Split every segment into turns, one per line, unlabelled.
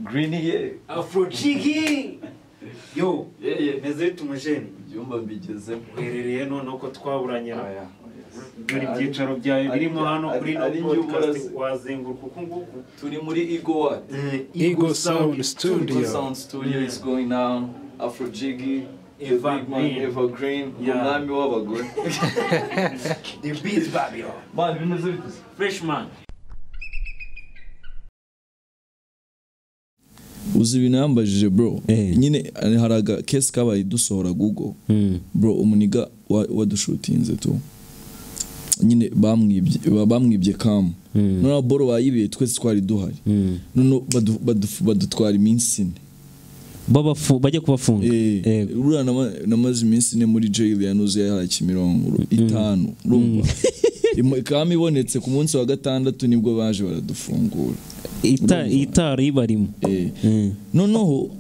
Green ye
afro chiki yo
yeye
meze bita umujeni
ibyumba mbigezemo
uherereye noneho ko twaburanye na
Oya, oya.
dore ibyicaro byawe
Ari-
birimo hano
ari-
kuri no
ari
podcast
iby'uburazi.
wazenguruka uku nguku
turi muri ego wadi
Ego Sound
Good
Studio.
Sound Studio is going down. Afro Jiggy, the
Evergreen.
big man Evergreen,
Yeah.
umwami w'abagore.
the beats babylon
Man bimeze bite?
freshman
uzi ibintu yambajije bro nyine eh, hari aga kesi kabaye dusohora google bro umuniga wa- wadushutinze tu nyine bamwibye ba- bamwibye kamu noneho boro bayibiye twese twari duhari noneho badu- badu- badutwara iminsi ine
babafu bajya kubafunga
Eh,
Eh,
uriya nama- namaze iminsi ine muri jail yanuze yahara kimirongo uru- itanu urumva Imo- ikaba ibonetse ku munsi wa gatandatu nibwo baje baradufungura
ita- itara ibarimo
Eh, noneho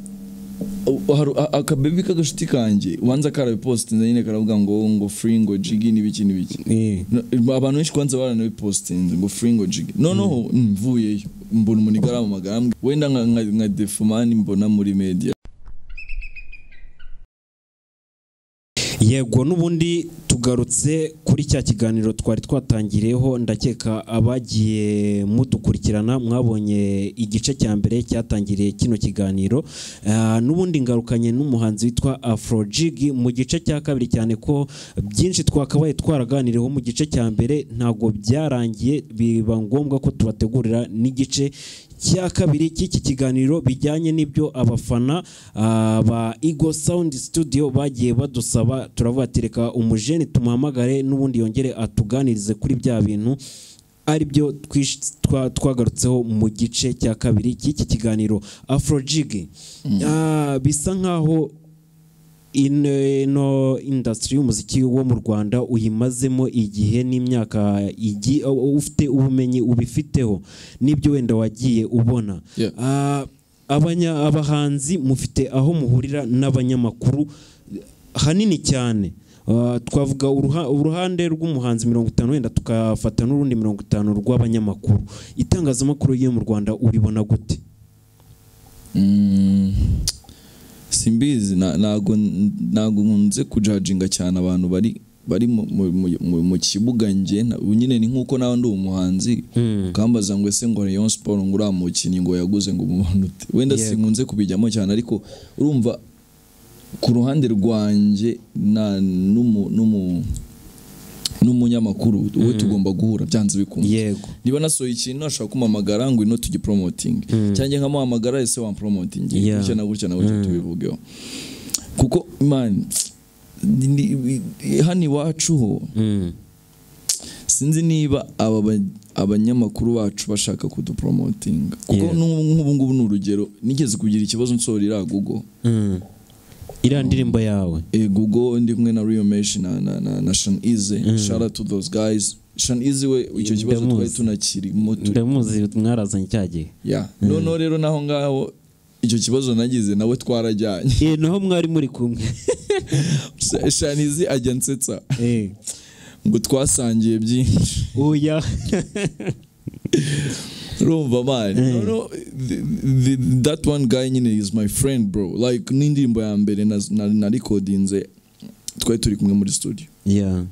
u- hari a- akabebi k'agashuti kanjye ubanza karabipositinze nyine karavuga ngo ngo free ngo jigi n'ibiki n'ibiki
Eh.
No- abantu benshi kwanza baranabipositinze ngo free ngo jigi noneho mvuyeyo mbona umuntu igaramu mbwe wenda nka- nka nka defumani mbona muri media
yego n'ubundi tugarutse kuri cya kiganiro twari twatangiriyeho ndakeka abagiye mudukurikirana mwabonye igice cya mbere cyatangiriye kino kiganiro Ah, n'ubundi ngarukanye n'umuhanzi witwa afrojig mu gice cya kabiri cyane ko byinshi twakabaye twaraganiriyeho mu gice cya mbere ntabwo byarangiye biba ngombwa ko tubategurira n'igice cya kabiri cy'iki kiganiro bijyanye n'ibyo abafana ah, ba Ego Sound Studio bagiye badusaba turavuga ati reka umujeni tumuhamagare n'ubundi yongere atuganirize kuri bya bintu ari byo twish- twa- twagarutseho mu gice cya kabiri cy'iki kiganiro afrojig Ah, bisa nk'aho ino- ino indasitiri y'umuziki wo mu rwanda uyimazemo igihe n'imyaka igi- ufite ubumenyi ubifiteho n'ibyo wenda wagiye ubona
Yeah.
Ah, abanya- abahanzi mufite aho muhurira n'abanyamakuru hanini cyane Ah, twavuga uruha- uruhande rw'umuhanzi mirongo itanu wenda tukafata n'urundi mirongo itanu rw'abanyamakuru itangazamakuru yo mu rwanda uribona gute
Mm, simbizi na- ntago ntago nkunze kujajinga cyane abantu bari bari mu- mu- mu- mu- mu kibuga njye nta- ubu nyine ni nk'uko nawe ndi umuhanzi ukambaza ngo ese ngo Rayon Sport ngo uriya mukinnyi ngo yaguze ngo mumanute wenda
Yego.
sinkunze kubijyamo cyane ariko urumva ku ruhande rwanjye na n'umu- n'umu- n'umunyamakuru we tugomba guhura byanze bikunze
yego
niba nasohoye ikintu ashobora kumpamagara ngo ino tugiporomotinge cyangwa nkamuhamagara ese wamporomotinge
Yeah.
gutya na gutya na gutya tubivugeho kuko man ni- ni- hano iwacu ho sinzi niba aba ba- abanyamakuru bacu bashaka kuduporomotinga kuko
Yeah.
n'ubu nk'ubu ngubu ni urugero nigeze kugira ikibazo nsohorera google
iriya ndirimbo yawe
Eh, google ndi kumwe na Rio Mesh na, na, na, na Shan Easy shout out to those guys Shan Easy we icyo kibazo twari
Ndamuzi.
tunakirimo tu-
ndamuzi mwarazanye cya gihe
ya noneho rero naho ngaho icyo kibazo nagize nawe twarajyanye
Eh, naho mwari muri kumwe
Sh- shanizi ajya nsetsa
Eh,
ngo twasangiye byinshi
oya
urumva mani noneho th- th- that one guy nyine is my friend bro like n'indirimbo ya mbere na- na- narikodinze twari turi kumwe muri studio
Yeah.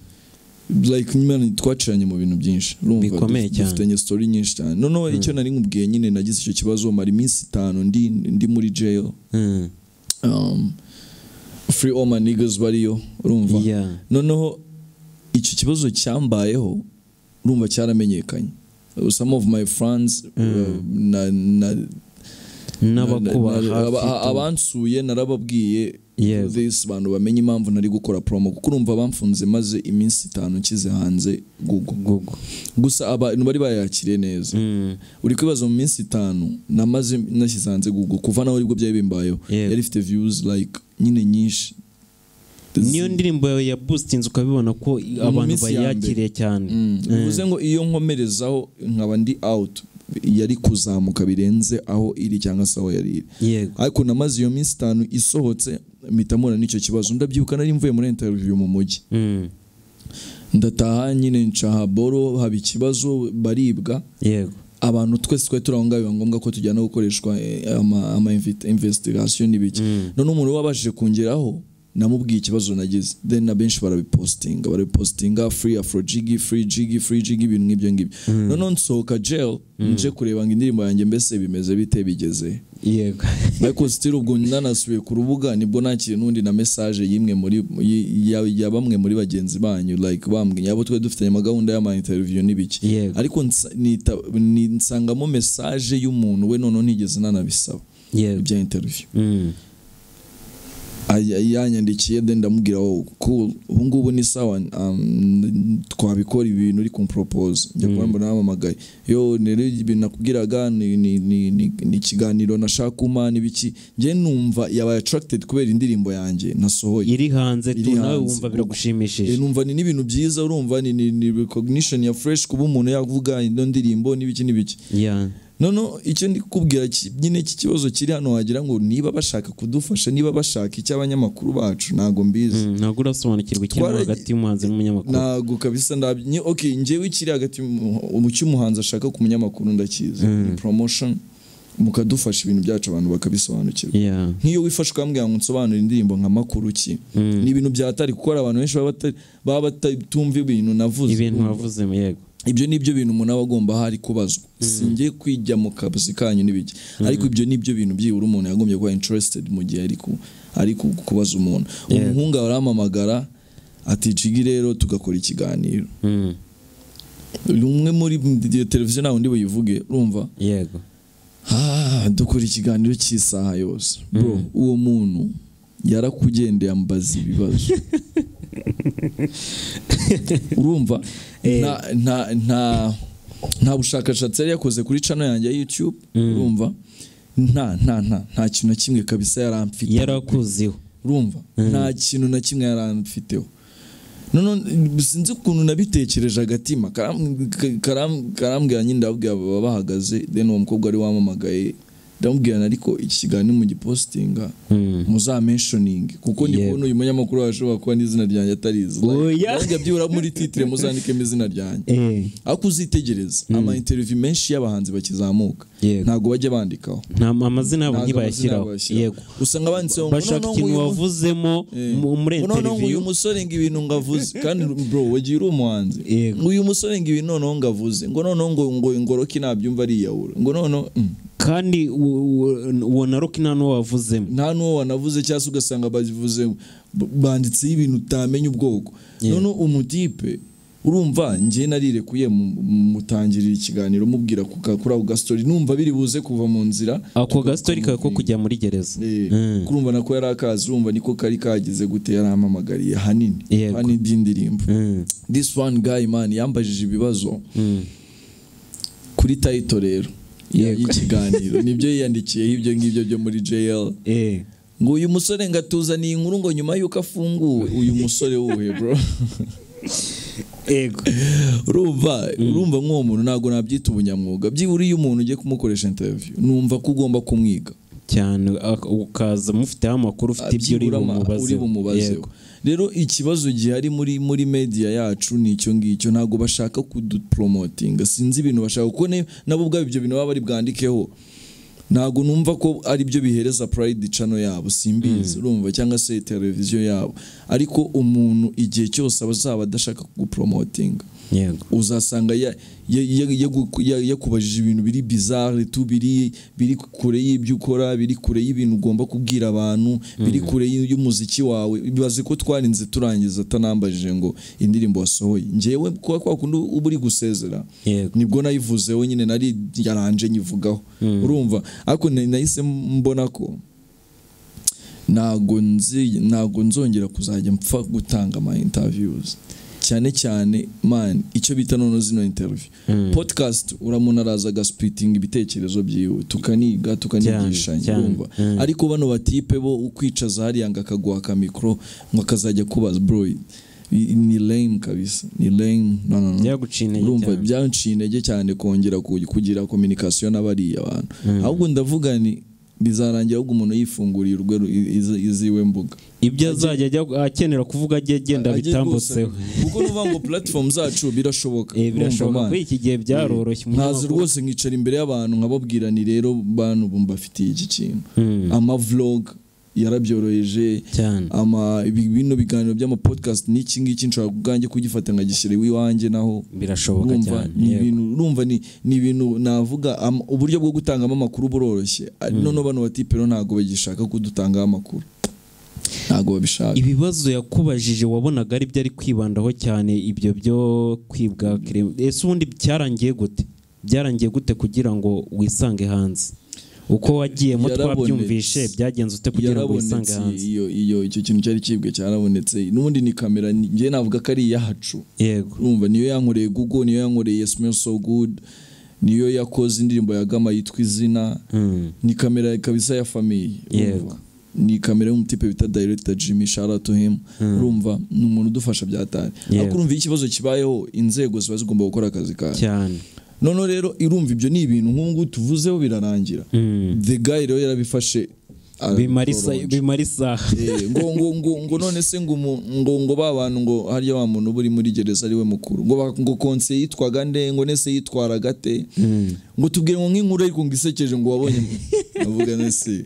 like nyine twaciranye mu bintu byinshi urumva
Bikomeye
duf-
cyane.
dufitanye story nyinshi cyane noneho icyo nari nkubwiye nyine nagize icyo kibazo mara iminsi itanu ndi ndi muri jail
Mm.
um, free all my niggas bariyo urumva
Yeah.
noneho icyo kibazo cyambayeho urumva cyaramenyekanye some of my friends uh, na, na, na-
n'abakuba
na-
hafi
aba-
tu-
abansuye narababwiye
Yego.
this bantu bamenye impamvu nari gukora promo kuko urumva bamfunze maze iminsi itanu nshyize hanze google
Google.
gusa abantu bari bayakiriye neza
Mm.
uri kwibaza mu minsi itanu namaze nashyize hanze google kuva naho aribwo byari bimbayeho
Yego.
yari ifite views like nyine nyinshi
niyo ndirimbo yawe ya boostinze ukabibona ko abantu
minsi ya mbere.
bayakiriye cyane
Mm. bivuze ngo iyo nkomerezaho nkaba ndi out yari kuzamuka birenze aho iri cyangwa se aho yari iri
yego
ariko namaze iyo minsi itanu isohotse mpita mpura n'icyo kibazo ndabyibuka nari mvuye muri interview mu mujyi
Mm.
ndataha nyine nca haboro haba ikibazo baribwa
yego
abantu twese twari turi aho ngaho biba ngombwa ko tujyana gukoreshwa eh, ama- ama invit- investigation n'ibiki noneho umuntu wabashije kungeraho namubwiye ikibazo nagize then na benshi barabipostinga barabipostinga free afrojigi free jigi free jigi ibintu nk'ibyo ngibyo noneho nsohoka jail nje kureba ngo indirimbo yanjye mbese bimeze bite bigeze
yego
ariko sitiri ubwo nanasubiye ku rubuga nibwo nakiriye n'undi na mesaje y'imwe muri y- ya, ya bamwe muri bagenzi banyu like bambwiye abo twari dufitanye amagahunda y'ama interview n'ibiki
Yego.
ariko nsa- nita- ni- nsangamo mesaje y'umuntu we noneho ntigeze nanabisaba
yego
ibya interview
Mm.
Ay- yanyandikiye then ndamubwira oh, cool ubu ngubu ni sawa um, twabikora ibintu uri kumpropose njya kuba mbona yampamagaye yo rero ibintu nakubwiraga ni, ni, ni, ni, ni ikiganiro nashaka kuma n'ibiki njye numva yabaye attracted kubera indirimbo yanjye nasohoye
iri hanze tu
Iri
nawe
hanze.
wumva
Eh,
biragushimishije
numva ni n'ibintu byiza urumva ni, ni, ni recognition ya fresh kuba umuntu yavuga ino ndirimbo n'ibiki n'ibiki
Yeah.
noneho icyo ndi kukubwira ki- nyine iki kibazo kiri hano wagira ngo niba bashaka kudufasha niba bashaka icy'abanyamakuru bacu ntabwo mbizi
Mm, ntabwo urasobanukirwa ikirimo
Twara-
hagati y'umuhanzi n'umunyamakuru
ntabwo kabisa ndabyo Nye- okay njyewe ikiri hagati mu- mu cy'umuhanzi ashaka ku munyamakuru ndakizi ni promotion mukadufasha ibintu byacu abantu bakabisobanukirwa
Yeah.
nk'iyo wifashe ukambwira ngo nsobanure indirimbo nka makuru ki
Mm.
ni ibintu byatari kuko hari abantu benshi baba bata- baba batumva ibintu navuze
ibintu
Urumva?
wavuze yego
ibyo ni byo bintu umuntu aba agomba hari kubazwa singiye kwijya mu kazi kanyu n'ibiki ariko ibyo ni byo bintu byibura umuntu yagombye kuba interested mu gihe ari ku- ari ku- kubaza umuntu umuhungu arampamagara ati jigi rero tugakora ikiganiro
Mm.
umwe muri iyo televiziyo ntawe undi buyivuge urumva
yego
Ah, dukora ikiganiro cy'isaha yose bro uwo muntu yarakugendeye ambaza ibibazo urumva
Eh.
nta nta nta nta bushakashatsi yari yakoze kuri channel yanjye ya YouTube urumva nta nta nta nta kintu na kimwe kabisa yaramfite
yari akuziho
urumva nta kintu na kimwe yaramfiteho noneho sinzi ukuntu nabitekereje agatima karam- ka- karam- karambwira nyine ndabwira baba bahagaze then uwo mukobwa wari wamamagaye ndamubwirana ariko iki kiganiro mugipositinga
Mm.
muzamenshoninge kuko ndi
Yego.
kubona uyu munyamakuru wawe ashobora kuba n'izina ryanjye atarizi
Oya.
Nanjye byibura muri titire muzandikemo izina ryanjye
Eh,
ariko uzitegereza ama interview menshi y'abahanzi bakizamuka
Yego.
ntabwo bajya bandikaho
nta amazina yabo
Ntabwo
ntibayashyiraho
amazina bayashyiraho.
yego
usanga banditseho ngo
bashaka
noneho
ikintu
nguyu-
wavuzemo mu- muri
Eh, noneho ngo uyu
interiviyu
musore ngo ibintu ngo avuze kandi bro wagiye uri umuhanzi
Yego.
ngo uyu musore ngo ibintu noneho ngo avuze ngo noneho ngo ngo ingoroki nabyumva ariyahura ngo noneho mm,
kandi u- u- uwo na roki nta n'uwo wavuzemo
nta n'uwo wanavuze cyangwa se ugasanga bavuze banditseho ibintu utamenya ubwoko
Yeah.
noneho umutipe urumva njye narirekuye mu- mu- mutangirira ikiganiro mubwira ku ka- kuri ako gastori numva biri buze kuva mu nzira
ako gasitori kawe ko kujya muri gereza
Eh,
Mm.
kurumva nako yari akazi urumva niko kari kagize gute yarampamagariye hanini
Yego.
hanini by'indirimbo
Mm.
this one guy man yambajije ibibazo kuri title rero ya-
Yego.
y'ikiganiro nibyo yiyandikiyeho ibyo ngibyo byo muri JL
Eh,
ngo uyu musore ngo atuzaniye inkuru ngo nyuma y'uko afunguwe uyu musore wuhe bro
yego
urumva urumva nk'uwo muntu ntabwo nabyita ubunyamwuga byibura iyo umuntu ugiye kumukoresha interview numva ko ugomba kumwiga
cyane ak- ukaza mufiteho amakuru ufite ibyo uri
Abyibura ama- uri
bumubaze
bumubazeho rero ikibazo gihari muri muri media yacu ni icyo ngicyo ntabwo bashaka kudupromotinga sinzi ibintu bashaka kuko ne- nabo ubwabo ibyo bintu baba bari bwandikeho ntabwo numva ko ari byo bihereza pride channel yabo simbizi urumva cyangwa se televiziyo yabo ariko umuntu igihe cyose aba azaba adashaka kugupromotinga
yego
uzasanga ya- ya- ya- yagu- ya- yakubajije ibintu biri bizarre tu biri biri kure y'ibyo ukora biri kure y'ibintu ugomba kubwira abantu biri kure y- y'umuziki wawe bibaze ko twarinze turangiza atanambajije ngo indirimbo wasohoye njyewe kuba kwa kundi uba uri gusezera
Yego.
nibwo nayivuzeho nyine nari yaranje nyivugaho urumva ariko na- nahise mbona ko ntago nzi ntago nzongera kuzajya mpfa gutanga ama interviews cyane cyane man icyo bita noneho zino interview podcast uramuntu araza agasipitinga ibitekerezo byiwe tukaniga tukanigishanya
cyane.
urumva
Mm.
ariko bano batipe bo ukwicaza hariya ngo akaguha akamikoro ngo akazajya kubaza bro i- ni lame kabisa ni lame no, no, no.
Byaguciye intege
urumva
cyane.
byanciye intege cyane kongera ku- kugira communication n'abariya bantu ahubwo ndavuga ni bizarangira ahubwo umuntu yifunguriye urwe ru- izi- iziwe mbuga
ibyo azajya ajya- akenera kuvuga ajye agenda
Ajye
bitambutseho
rwose- kuko nuvuga ngo platform zacu birashoboka
Eh, birashoboka
Urumva,
kuri
man.
iki gihe byaroroshye
ntazi
umunyamakuru-
rwose nkicara imbere y'abantu nkababwira ni rero bantu bumva afitiye iki kintu
Hmm,
amavlog yarabyoroheje
cyane
ama ibi- bino biganiro by'amapodcast n'iki ngiki nshobora ubwanjye kugifata nkagishyira iwanjye naho
birashoboka
urumva
cyane
ni
yego.
ibintu urumva ni ni ibintu navuga am- uburyo bwo gutangamo amakuru buroroshye Ari- noneho bano batipero ntabwo bagishaka kudutangaho amakuru ntabwo babishaka
ibibazo yakubajije wabonaga ari byo ari kwibandaho cyane ibyo byo kwibwa kirema ese ubundi cyarangiye gute byarangiye gute kugira ngo wisange hanze uko wagiyemo
Yarabonetse.
twabyumvishe byagenze ute kugira ngo wisange
yarabonetse
hanze
iyo iyo icyo kintu cyari kibwe cyarabonetse n'ubundi ni kamera ni- njye navuga ko ari iyacu
yego
urumva niyo yankoreye google niyo yankoreye smell so good niyo yakoze indirimbo ya gama yitwa izina
Hmm,
ni kamera kabisa ya famiye
Yego.
urumva. ni kamera y'umutipe bita director Jimmy shout out to him urumva ni umuntu udufasha byatari
Yego.
ariko urumva iyo ikibazo kibayeho inzego ziba zigomba gukora akazi kayo
cyane
noneho rero irumva ibyo ni ibintu nk'ubu ngubu tuvuzeho birarangira
Hmm.
the guy rero yarabifashe
bimara isa-
arabitoronja.
bimara isaha
Eh, ngo ngo ngo ngo none se ngo umu- ngo ngo ba bantu ngo harya wa muntu uba uri muri gereza ari we mukuru ngo ba- ngo konse yitwaga nde ngo nese yitwaraga te
Hmm.
ngo tubwire ngo nk'inkuru ariko ngo isekeje ngo wabonye avuga nese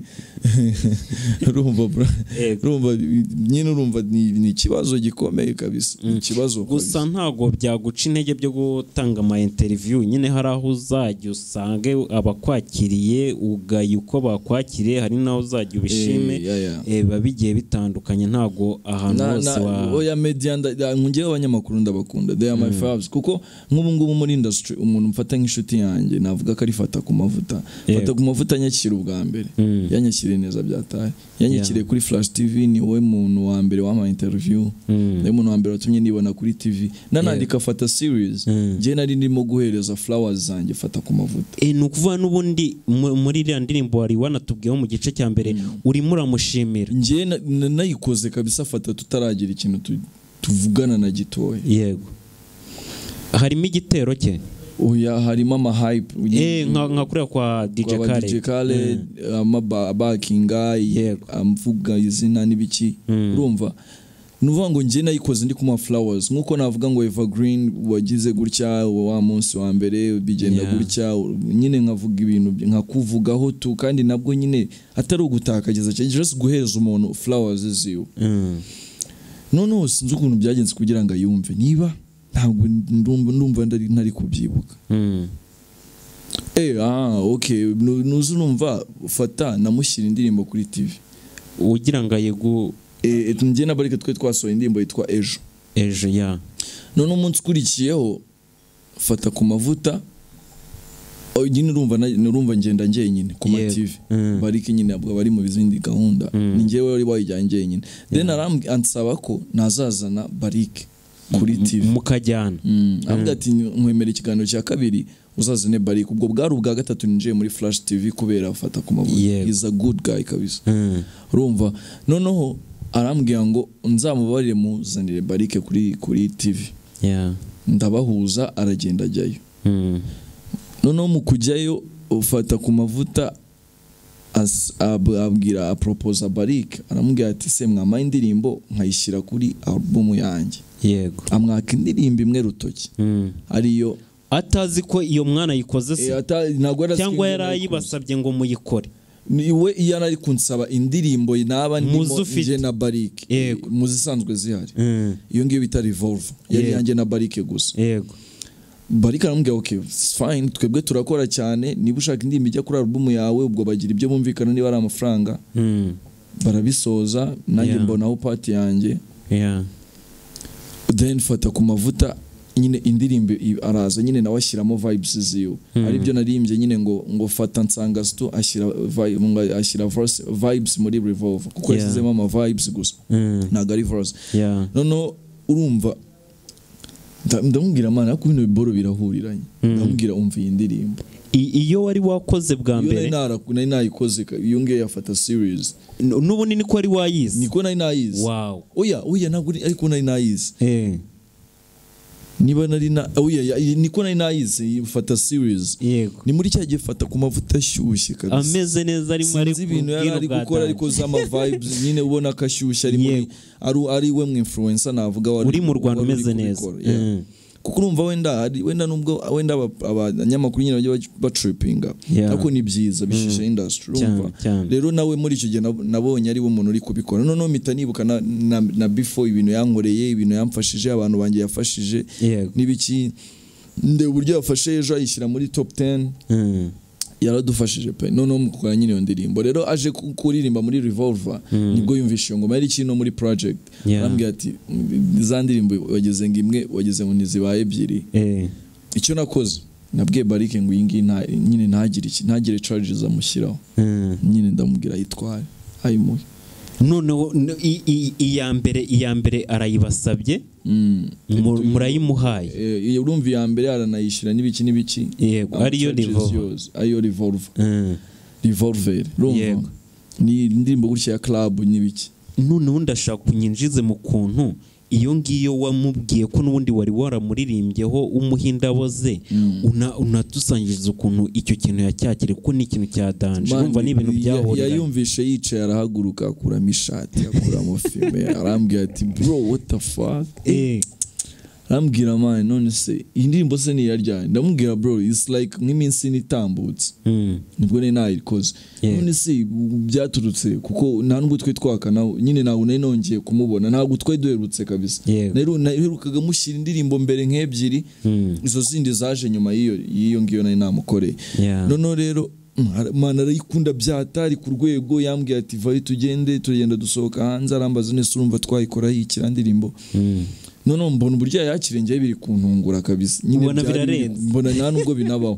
urumva bra-
Yego.
urumva nyine urumva ni ni ikibazo gikomeye kabisa Ni ikibazo
gusa
kabisa.
ntabwo byaguca intege byo gutanga ama interview nyine hari aho uzajya usange abakwakiriye ugaya uko bakwakiriye hari n'aho uzajya ubishime
Eh, ya, ya.
eh, biba bigiye bitandukanye ntabwo ahantu
na,
hose wa
na, oya media nkungeyeho abanyamakuru ndabakunda they are my faves kuko nk'ubu ngubu muri industry umuntu mfata nk'inshuti yanjye navuga ko arifata ku mavuta
Yego.
fata ku mavuta anyakira ubwa mbere
Mm.
yanyakiriye neza byataye yanyakiriye kuri flash tv ni wowe muntu wa mbere wampaye interview
Mm.
niwe muntu wa mbere watumye nibona kuri tv nanandika fata series
Mm.
njye nari ndimo guhereza flowers zanjye fata ku mavuta
Eh, ni ukuvuga n'ubundi mu- muri iriya ndirimbo wari wanatubwiyeho mu gice cya mbere urimo uramushimira
njye na- na- nayikoze kabisa fata tutaragira ikintu tu- tuvugana na gitoya
yego harimo igitero cye
oya harimo amahype
eh, nka nka kuriya kwa
DJ
DJ
Khaled.
Khaled
DJ Khaled, amabakinga
Yego.
amvuga izina n'ibiki urumva ni ukuvuga ngo njye nayikoze ndi kumuha flowers nk'uko navuga ngo evergreen wagize gutya wa munsi wa mbere bigenda
Yeah.
gutya nyine nkavuga ibintu by- nkakuvugaho tu kandi nabwo nyine atari ugutakagiza cyane just guhereza umuntu flowers ziwe
Mm.
noneho sinzi ukuntu byagenze kugira ngo ayumve niba ntabwo ndumva ndumva ndari ntari kubyibuka
Mm.
Eh, ah, okay. Nu- Nuzi urumva fata namushyira indirimbo kuri TV.
ugira ngo ayigu
Eh, et- njye na Barike twe twasohoye indirimbo yitwa Ejo.
ejo ya
None umunsi ukurikiyeho fata ku mavuta oh, nyine urumva na- urumva ngenda njyenyine ku ma
Yego.
TV.
Mm.
Barike nyine ntabwo aba ari mu bizindi gahunda.
Mm.
Ni njyewe wari wayijyanye njyenyine. Then aram- ansaba ko nazazana Barike kuri TV.
mukajyana
Mm. Avuga ati nkwemera ikiganiro cya kabiri uzazane Barike ubwo bwari ubwa gatatu ninjiye muri Flash TV kubera afata ku mavuta
Yego.
is a good guy kabisa
Mm.
urumva noneho arambwira ngo nzamubarire muzanire Barike kuri kuri TV
Yeah.
ndabahuza aragenda ajyayo
Mm.
noneho mu kujyayo ufata ku mavuta as- ab- abwira aproposa Barike aramubwira ati se mwamaye indirimbo nkayishyira kuri album yanjye
yego
amwaka indirimbo imwe rutoki
Mm.
ariyo
atazi ko iyo mwana ayikoze
Eh,
se
ata- ntabwo yari azi
cyangwa
ko
yari
yari kunsa.
ayibasabye ngo muyikore
Ni we iyo ari kunsaba indirimbo naba ndimo
Muzi ufite.
njye na barike
Yego.
mu zisanzwe zihari
Mm.
iyo ngiyo bita revolve yari
Yego.
yanjye na barike gusa
yego
barike aramubwira okay it's fine twebwe turakora cyane niba ushaka indirimbo ijya kuri album yawe ubwo bagira ibyo bumvikana niba ari amafaranga
Mm.
barabisoza nanjye
Yeah.
mbonaho pati yanjye
Yeah.
then fata ku mavuta nyine indirimbo i- araza nyine nawe ashyiramo vibes ziwe aribyo naririmbye nyine ngo ngo fata nsanga stu ashyira vi- ngo ashyira verse- vibes muri revolve kuko
Yeah.
yashyizemo ama vibes gusa
Mm.
ntabwo ari verse
Yeah.
noneho urumva nda- ndamubwira mana ariko bino biboro birahuriranye ndamubwira umva iyi ndirimbo
I- iyo wari wakoze bwa
iyo nari
mbere
naraku- nari nayikoze ka- iyo ngiyo yafata series
n- n'ubu ni ko wari wayizi
niko nari nayizi
wow
oya oya ntabwo ari- ariko nari nayizi
Eh.
niba nari na oya ya- niko nari nayizi fata series
yego
ni muri cya gihe fata ku mavuta ashyushye kabisa
ameze neza arimo
sinzi
ariko
ibintu yari ari gukora ariko z'ama vibes nyine ubona ko ashyushye ari muri
Yego.
ari ari we mu influencer navuga wari
uri mu Rwanda
wari uri
umeze neza
kubikora, yeah.
Mm.
kuko urumva wenda hari wenda nubwo wenda aba- abanyamakuru nyine bajya bac- batripinga
Yeah.
ariko ni byiza bishyushya industry urumva
Cyane, cyane.
rero nawe muri icyo gihe nab- nabonye ari we muntu uri kubikora noneho mpita nibuka na, na, na before ibintu yankoreye ibintu yamfashije abantu banjye yafashije
Yego.
n'ibiki ndeba uburyo yafashe ejo ayishyira muri top 10
Mm.
yaradufashije pe noneho mukora nyine iyo ndirimbo rero aje ku- kuririmba muri revolver nibwo yumvishe iyo ngoma yari ikiri no muri project
Yeah.
arambwira ati "Mm, za ndirimbo wageze ngo imwe wageze ngo ntizibaye ebyiri
Eh,
icyo nakoze nabwiye barike ngo iyi ngiyi nta- nyine ntagire iki- ntagire charges amushyiraho
mm.
nyine ndamubwira ayitware ayimuhe
noneho no- i- i- iya mbere iya mbere arayibasabye
Mm.
mu- murayimuhaye
Eh, urumva iya mbere yaranayishyira n'ibiki n'ibiki
Yego, ariyo
Charges
Revolver.
yose, ariyo revolver
Mm.
revolver urumva
Yego.
ni indirimbo gutya ya club n'ibiki
noneho ndashaka kunyinjize mu kuntu iyo ngiyo wamubwiye ko n'ubundi wari waramuririmbyeho umuhindabo ze una- unadusangiriza ukuntu icyo kintu yacyakire kuko ni ikintu cya danje
Man,
urumva ni ibintu
ya-
byahurira
yayumvishe yicaye arahaguruka akuramo ishati akuramo fime arambwira ati bro what the fuck arambwira man none se iyi ndirimbo se ni iyaryane ndamubwira bro it's like nk'iminsi ine itambutse nibwo nari nayikoze
Yeah.
none se byaturutse kuko nta nubwo twari twakana nyine ntabwo nari nongeye kumubona ntabwo twari duherutse kabisa
Yego.
Naheru- naherukaga mushyira indirimbo mbere nk'ebyiri izo zindi zaje nyuma y'iyo y'iyo ngiyo nari namukoreye
Yeah.
noneho rero mm, ara- man arayikunda byatari ku rwego yambwiye ati vayi tugende tugenda dusohoka hanze arambaza neza urumva twayikoraho iki iriya ndirimbo noneho mbona uburyo yakirengeyeho biri kuntungura kabisa Nyine
Ubona
byari biri-
birarenze.
mbona nta nubwo binabaho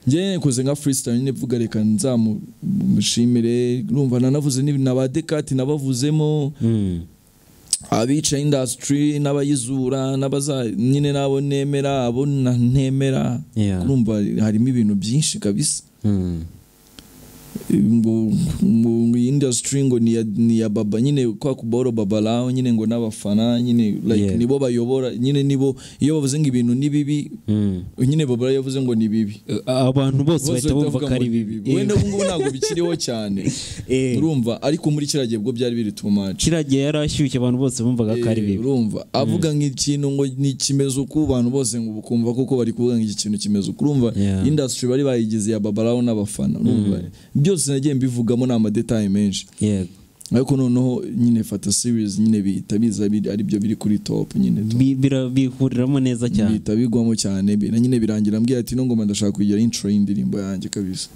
njyewe nikoze nka freestyle nyine mvuga reka nzamushimire urumva nanavuze n'ibintu na ba Descartes nabavuzemo abica industry n'abayizura n'abaza nyine n'abo nemera abo na- ntemera
Yeah.
urumva harimo ibintu byinshi kabisa ngo ngo iyi industry ngo ni iya- ni iya baba nyine kwa kuboro baba laho nyine ngo n'abafana nyine like
Yeah.
nibo bayobora nyine nibo iyo bavuze ngo ibintu ni bibi nyine baba yavuze ngo ni bibi
abantu bose bahita bumva ko ari bibi
wenda ubu ngubu ntabwo bikiriho cyane
Eh.
urumva ariko muri kiriya gihe bwo byari biri tumaci
kiragiye yari ashyushye abantu bose bumvaga ko ari bibi
urumva avuga nk'ikintu ngo ni kimeze uku abantu bose ngo ukumva koko bari kuvuga ngo iki kintu kimeze uku urumva
Yeah.
industry bari bayigize ya babaraho n'abafana urumva byose nagiye mbivugamo ni amadetaye menshi
yego
ariko noneho nyine fata series nyine bihita biza biri- aribyo biri kuri top nyine tu-
Bi- bira- bihuriramo neza cyane
bihita bigwamo cyane bi- na nyine birangira mbwiye ati no ngoma ndashaka kugira intro y'indirimbo yanjye kabisa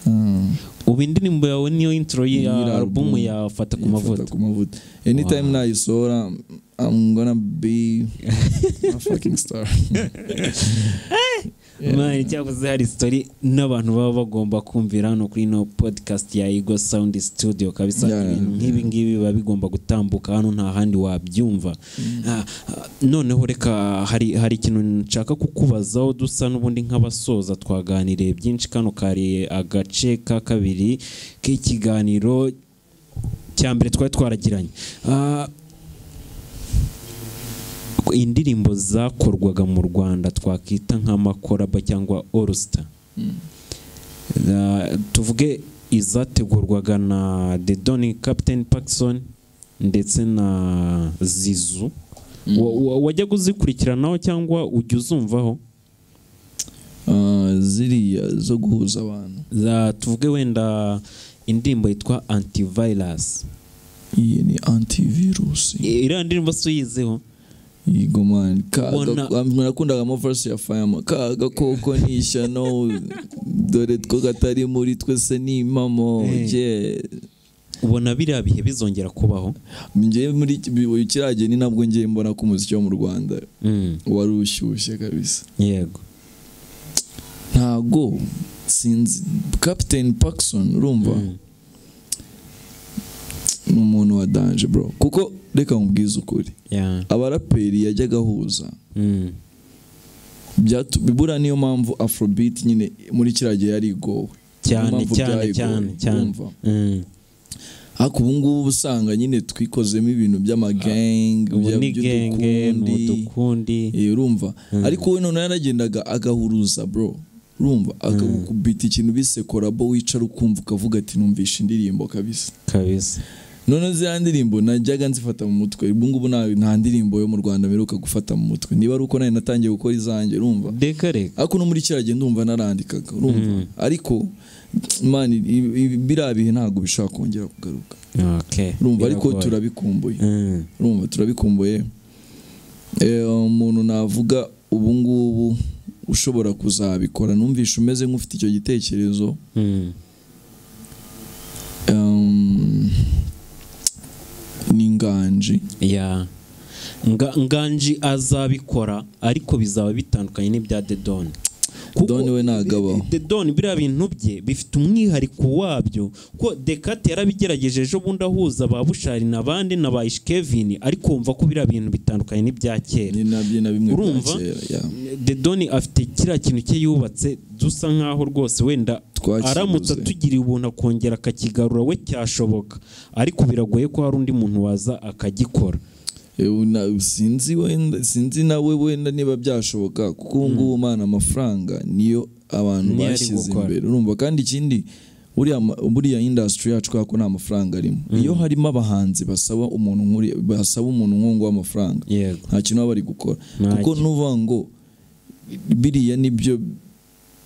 Mm.
ubu indirimbo yawe niyo intro ya
Nyiri
alubumu
album.
yafata ku
Yifata
mavuta
ku mavuta anytime nayisohora I'm gonna be a fucking star
mani cyakoze hari story n'abantu baba bagomba kumvira hano kuri ino podcast ya Ego Sound Studio kabisa
Yeah, yeah,
ibintu nk'ibi ngibi biba bigomba gutambuka hano nta handi wabyumva Ah, ah, noneho reka hari hari ikintu nshaka kukubazaho dusa n'ubundi nk'abasoza twaganiriye byinshi kano kari agace ka kabiri k'ikiganiro cya mbere twari twaragiranye Ah, indirimbo zakorwaga mu rwanda twakita nk'amakoraba cyangwa orusita tuvuge izategurwaga na the doni captain Paxson ndetse na zizu Wa- wa- wajyaga uzikurikiranaho cyangwa ujya uzumvaho
Ah, ziriya zo guhuza abantu
Za- tuvuge wenda indirimbo yitwa antivirus
iyi ni antivirus
iriya ndirimbo si uyiziho
yego man kaga
Ubona-
ah, nakundaga amafarasi ya fayama kaga koko ni ishyano dore two gatari muri twese ni impamo
Eh.
je
ubona biriya bihe bizongera kubaho
njye muri kiriya gihe ni nabwo ngiye mbona ko umuziki wo mu Rwanda wari ushyushye kabisa
yego
ntago sinzi captain Paxson urumva ni umuntu wa danje bro kuko reka nkubwize ukuri
Yeah.
abaraperi yajyaga ahuza
Mm.
byatu- bibura niyo mpamvu afrobeat nyine muri kiriya gihe yari igowe
cyane
Niyo mpamvu
cyane
byayigoye,
cyane cyane
urumva?
Mm.
ariko ubu ngubu uba usanga nyine twikozemo ibintu by'amagenge
ubu
bya-
ni genge ni
by'udukundi
udukundi
Eh, urumva ariko we noneho yaragendaga agahuruza bro urumva akakubita ikintu bise korabo wicara ukumva ukavuga ati numvishe indirimbo kabisa
kabisa
noneho ziriya ndirimbo najyaga nzifata mu mutwe ubu ngubu nta nta ndirimbo yo mu rwanda mperuka gufata mu mutwe niba ari uko nayo natangiye gukora izanjye urumva
reka reka
ariko no muri kiriya gihe ndumva narandikaga urumva ariko man biriya bihe ntabwo bishobora kongera kugaruka
okay
urumva ariko
Biragoye.
turabikumbuye
Mm.
urumva turabikumbuye Eh, umuntu navuga ubu ngubu ushobora kuzabikora numvishe umeze nk'ufite icyo gitekerezo
Mm.
Em, ni nganji
ya Nga- nganji azabikora ariko bizaba bitandukanye n'ibya dedone
Dedone we ntagabaho.
dedone biriya bintu bye bifite umwihariko wabyo ko dekate yarabigerageje ejo bundi ahuza ba bushari n'abandi na ba ishikevini ariko wumva ko biriya bintu bitandukanye n'ibya kera
ni nabyo na bimwe bya
urumva
kera ya.
dedone afite kiriya kintu cye yubatse dusa nkaho rwose wenda
Twakibuze.
aramutse atugiriye ubuntu akongera akakigarura we cyashoboka ariko biragoye ko hari undi muntu waza akagikora
Eh, una- sinzi wenda sinzi nawe wenda niba byashoboka kuko ubu ngubu mana amafaranga niyo abantu
Niyo ari
bashyize
gukora.
imbere urumva kandi ikindi buriya ma- buriya industry yacu kubera ko nta mafaranga arimo iyo harimo abahanzi basaba umuntu nk'uri basaba umuntu nk'uwo nguwo amafaranga
yego
nta kintu baba bari gukora
Nta
kuko
kintu.
nuvuga ngo biriya nibyo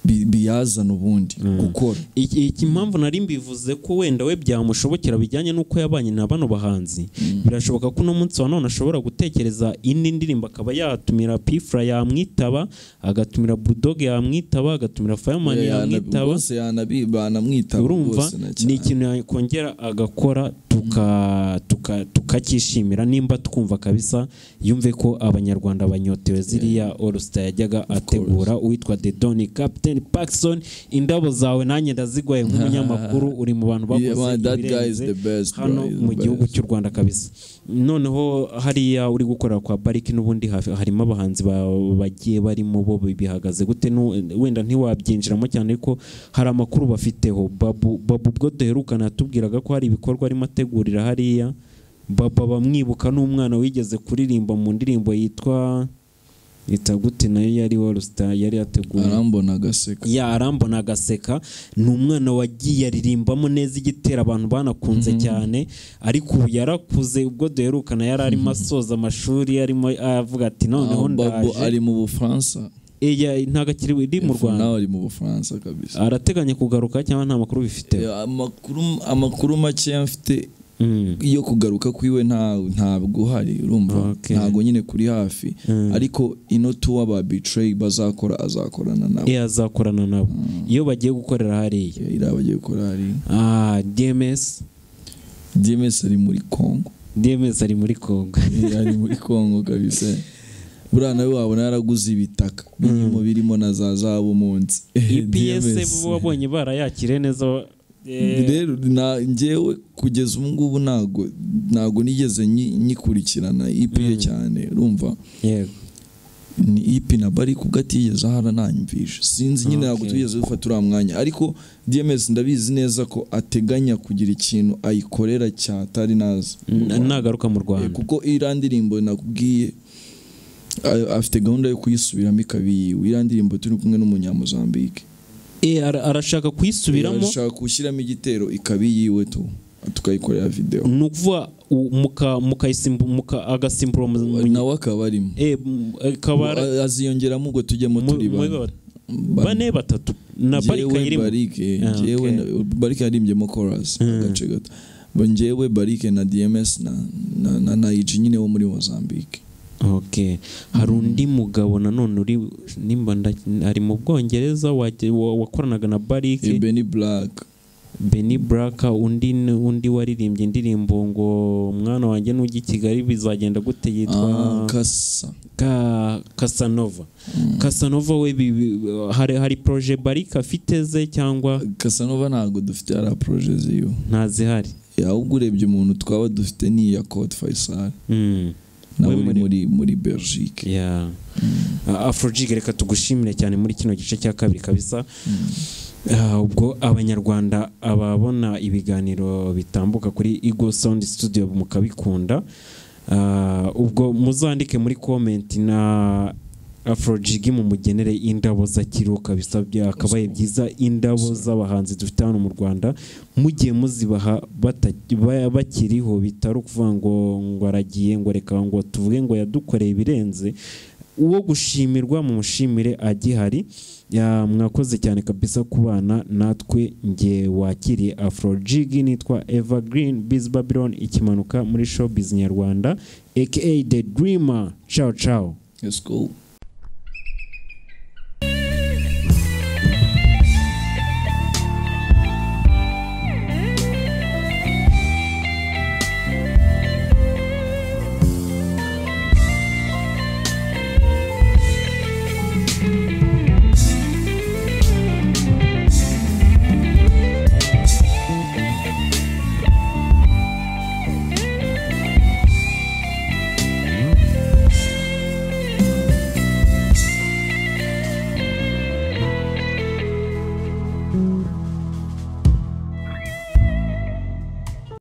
bi- biyazana ubundi gukora
iki iki impamvu nari mbivuze ko wenda we byamushobokera bijyanye n'uko yabanye na bano bahanzi birashoboka ko uno munsi wa none ashobora gutekereza indi ndirimbo akaba yatumira pifura yamwitaba agatumira budoge yamwitaba agatumira fayamani
Eh, yana-
yamwitaba
bose yanabi- banamwitaba
urumva
rwose na
ni
cyane.
ikintu yakongera agakora tuka- tuka- tukacyishimira nimba twumva kabisa yumve ko abanyarwanda banyotewe ziriya orusita yajyaga ategura uwitwa dedoni kapiteni pakisoni indabo zawe nanjye ndazigwaye nk'umunyamakuru uri mu bantu
Yeah,
bakoze
man, that guy is
ibirenze
the best, bro.
hano
He's the
mu gihugu
best.
cy'u rwanda kabisa noneho hariya uri gukorera kwa pariki n'ubundi hafi- harimo abahanzi ba- bagiye barimo bo bihagaze gute Nu- wenda ntiwabyinjiramo cyane ariko hari amakuru bafiteho babu Babu ubwo duherukana yatubwiraga ko hari ibikorwa arimo ategurira hariya baba bamwibuka n'umwana wigeze kuririmba mu ndirimbo yitwa yita gute nayo yari warusita yari yateguye
arambona agaseka
ya arambona agaseka ni umwana wagiye aririmbamo neza igitera abantu banakunze cyane ariko ubu yarakuze ubwo duherukana yari arimo asoza amashuri arimo avuga ati noneho
Ah, Babo
ndaje
ari mu bufaransa
Iya, ntabwo akiri iri mu
Ifu
rwanda
nawe ari mu bufaransa kabisa
arateganya kugaruka cyangwa nta makuru bifite
Eh, amakuru amakuru make mfite
Mm.
iyo kugaruka kwiwe nta ntabwo uhari urumva
Okay.
ntabwo nyine kuri hafi ariko ino tuwa ba bitrayi bazakora azakorana nabo
Iya, azakorana nabo iyo bagiye gukorera hariya
Eh, iriya bagiye gukora hari
Ah, dms
DMS ari muri Congo
dms ari muri kongo
Eh, ari muri Congo kabisa buriya nawe wabona yaraguze ibitaka birimo birimo na za zabu munsi
ips
DMS.
bo wabonye barayakire neza eh,
rero na njyewe kugeza ubu ngubu ntago ntago nigeze nyi- nyikurikirana ipi ye cyane urumva
yego
ni ipi na bari kubwo atigeze ahara nanyumvishe sinzi nyine ntabwo
Okay.
tugeze dufata uriya mwanya ariko dms ndabizi neza ko ateganya kugira ikintu ayikorera cyatari nazi
Na- nagaruka mu rwanda
kuko iriya ndirimbo nakubwiye a- afite gahunda yo kuyisubiramo ikaba iyiwe iriya ndirimbo turi kumwe n'umunyamuzambike
Eh, ara- arashaka kuyisubiramo
ashaka gushyiramo igitero ikaba iyiwe tu tukayikorera videwo
ni ukuvuga u- muka mukayisimbu muka agasimbura mu mu-
nawe akaba arimo
eh, m- eh, kabara
A- aziyongeramo ubwo tujyemo
mu-
turi
muri
bane.
ba- bane batatu na
Njyewe
barika irimo
barike
Ah,
njyewe
okay.
na- barike yaririmbyemo chorus agace gato Bo njyewe barike na dms na na, na, na IG nyine wo muri mozambique
okay hari undi mugabo nanone uri nimba nda- ari mu bwongereza waje- wa- wakoranaga na barike
Eh, benny black
Benny Black undi undi waririmbye indirimbo ngo mwana wanjye nujya i Kigali bizagenda gute yitwa
ah, kasa
ka Casanova Casanova we bi- bi- hari hari projet Barika afite ze cyangwa
kasanova ntabwo dufite hariya proje ziwe
ntazihari
Eh, ahubwo urebye umuntu twaba dufite ni iya cote faisal
Mm.
nawe
We
uri
muri-
muri muri belgique
ya afrojiga reka tugushimire cyane muri kino gice cya kabiri kabisa Ah, ubwo abanyarwanda ababona ibiganiro bitambuka kuri Eagle Sound Studio mukabikunda Ah, ubwo muzandike muri comment na afrojigi mumugenere indabo za kiruka bisabye akabaye byiza indabo z'abahanzi dufite hano mu rwanda mugiye muzibaha bata- ba- bakiriho bitari ukuvuga ngo ngo aragiye ngo reka ngo tuvuge ngo yadukoreye ibirenze uwo gushimirwa mumushimire agihari Ya, mwakoze cyane kabisa kubana natwe nge wakiriye afrojigi nitwa evergreen biz babylon ikimanuka muri showbiz nyarwanda aka the dreamer ciao ciao
let's go